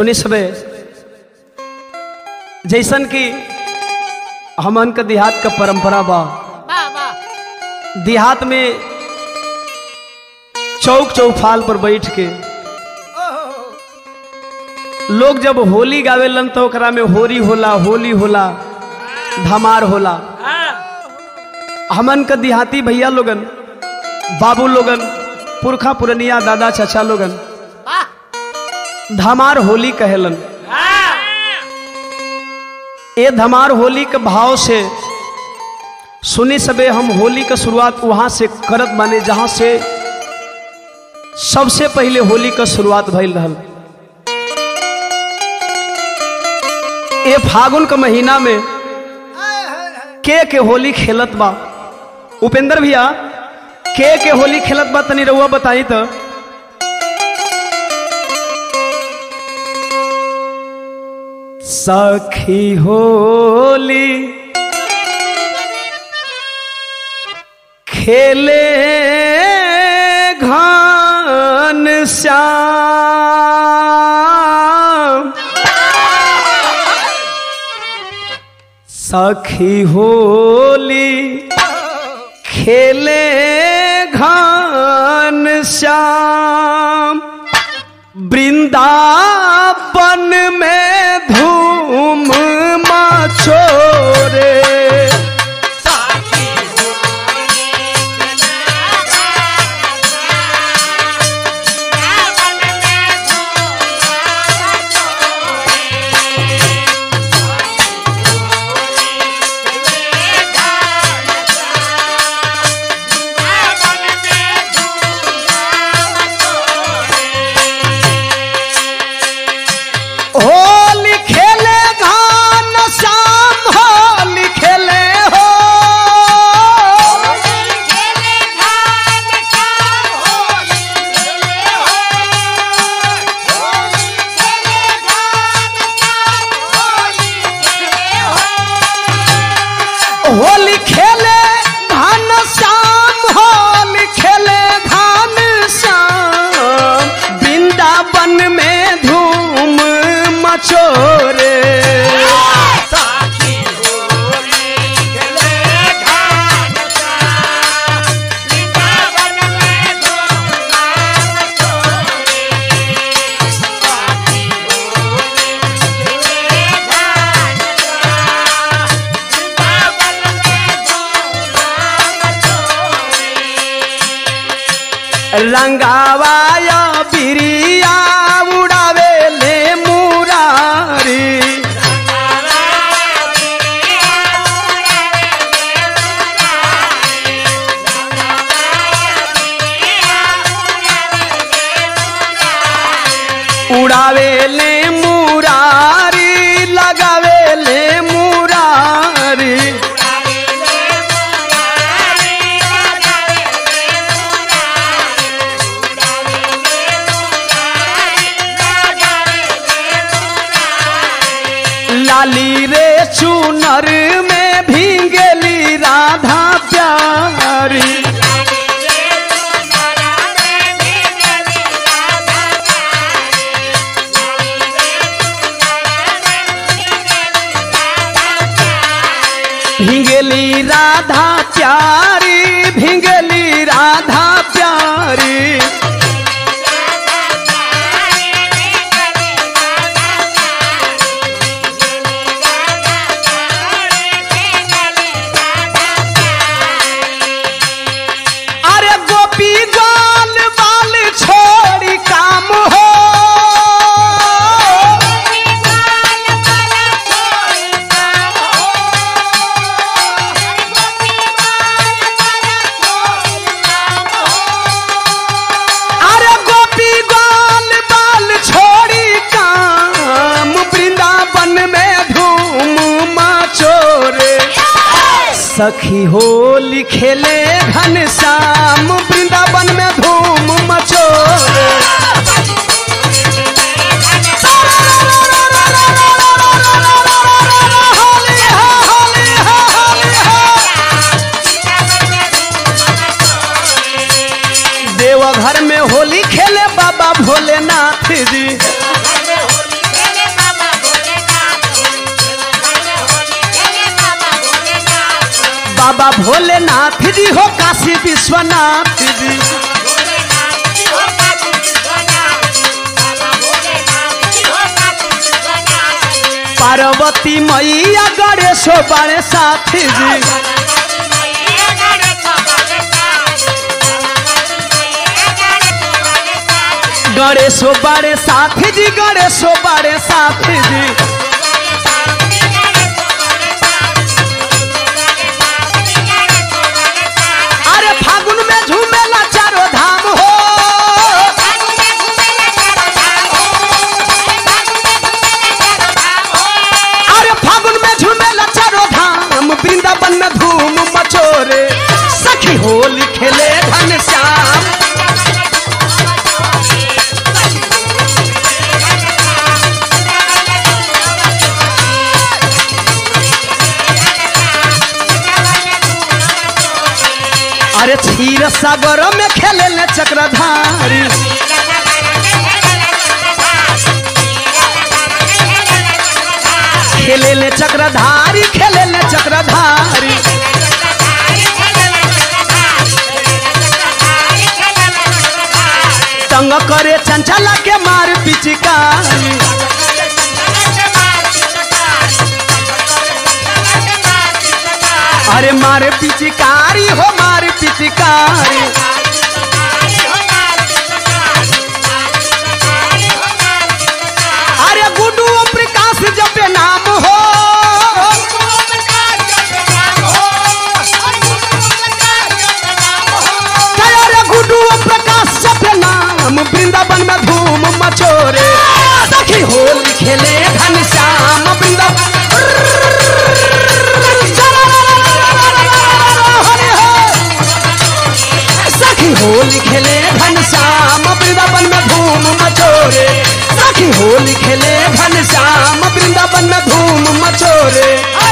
सुनी सबे जैसन कि हमन का देहात का परंपरा बा वाह वाह देहात में चौक चौफाल पर बैठ के लोग जब होली गावेलन तो ओकरा में होरी होला होली होला धमार होला हमन का देहाती भैया लोगन बाबू लोगन पुरखा पुरनिया दादा चाचा लोगन वाह धमार होली कहेलन ये धमार होली के भाव से सुनी सबे हम होली का शुरुआत वहां से करत माने जहां से सबसे पहले होली का शुरुआत भइल रहल ये फागुन के महीना में के के होली खेलत बा उपेंद्र भैया के के होली खेलत बा तनी रउआ बताई तो सखी होली खेले घन श्याम सखी होली खेले घन श्याम वृंदावन में धूम मचोरे होली खेले घन श्याम होली खेले हो होली खेले घन श्याम होली खेले घन श्याम वृंदावन में धूम मचोरे रंगावाया बिरिया उड़ावे ले मुरारी उड़ावे ले मुरारी लगावे ले मुरारी लाली रे चुनर में भींगेली राधा प्यारी भिंगेली राधा प्यारी भिंगेली राधा प्यारी अरे गोपी गाल बाल छोड़ी काम हो अरे गोपी गाल बाल छोड़ी काम वृंदावन में धूम मचोरे सखी होली खेले घन श्याम वृंदावन में धूम मचोरे होली हो, होली हो, होली हो। देवघर में होली खेले बाबा भोलेनाथ जी बाबा भोलेनाथ जी हो काशी विश्वनाथ जी पार्वती मैया गणेश बड़े साथी जी गणेशो बड़े साथी जी गणेशो बड़े साथी जी अरे फागुन में झूमेला चारो धाम हो अरे फागुन में झूमेला चारो धाम वृंदावन में धूम मचोरे सखी होली खेले घन श्याम अरे क्षीर सागर में खेले ले चक्रधारी खेले ले चक्रधारी खेले ले चक्रधारी तंग करे चंचला के मार पिचकारी अरे मारे पिचकारी हो मारे पिचकारी अरे गुड्डू ओम प्रकाश जपे नाम हो अरे गुड्डू ओम प्रकाश जपे नाम वृंदावन में धूम मचोरे सखी होली खेले घन श्याम वृंदावन सखी होली खेले घन श्याम वृंदावन में धूम मचोरे सखी होली खेले घन श्याम वृंदावन में धूम मचोरे